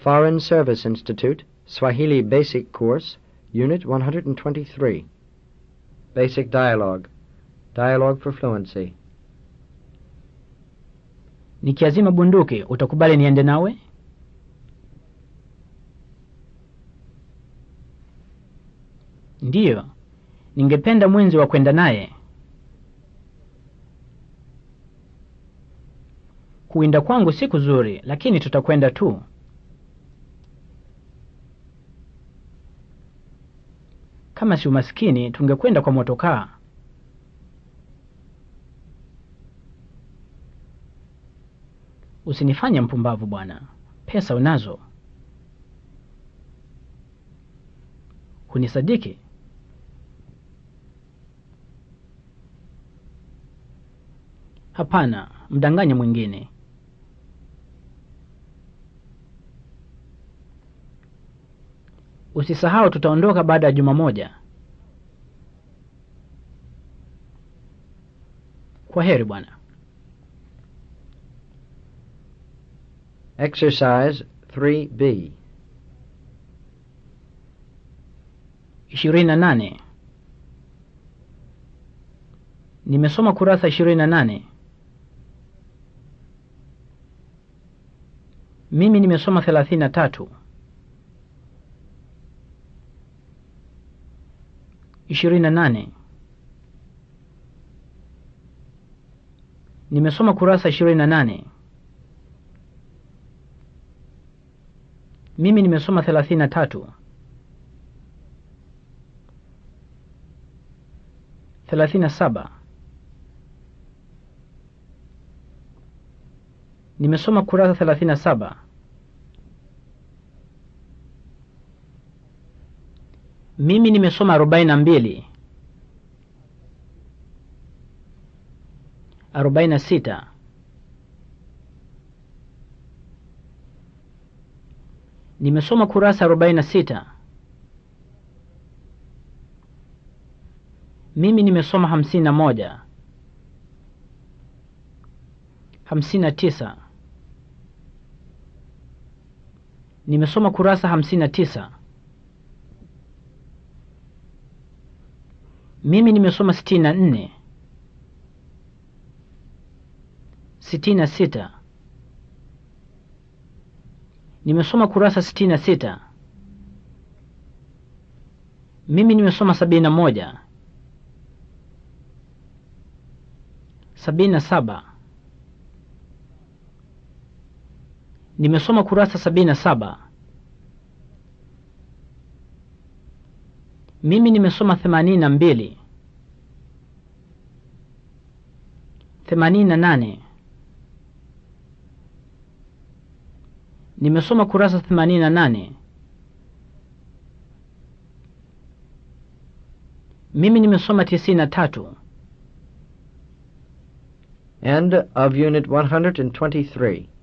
Foreign Service Institute, Swahili Basic Course, Unit 123. Basic Dialogue. Dialogue for Fluency. Nikiazima bunduki utakubali niende nawe? Ndiyo, ningependa mwenzi wa kwenda naye. Kuwinda kwangu si kuzuri, lakini tutakwenda tu. Kama si umaskini, tungekwenda kwa motokaa. Usinifanye mpumbavu bwana, pesa unazo. Hunisadiki? Hapana, mdanganye mwingine. Usisahau tutaondoka baada ya juma moja. Kwa heri bwana. Exercise 3B. ishirini na nane. Nimesoma kurasa ishirini na nane. Mimi nimesoma thelathini na tatu. ishirini na nane. Nimesoma kurasa ishirini na nane. Mimi nimesoma thelathini na tatu. thelathini na saba. Nimesoma kurasa thelathini na saba. Mimi nimesoma arobaini na mbili. arobaini na sita. Nimesoma kurasa arobaini na sita. Mimi nimesoma hamsini na moja. hamsini na tisa. Nimesoma kurasa hamsini na tisa. Mimi nimesoma sitini na nne. sitini na sita. Nimesoma kurasa sitini na sita. Mimi nimesoma sabini na moja. sabini na saba. Nimesoma kurasa sabini na saba. Mimi nimesoma themanini na mbili. themanini na nane. Nimesoma kurasa themanini na nane. Mimi nimesoma tisini na tatu. End of Unit 123.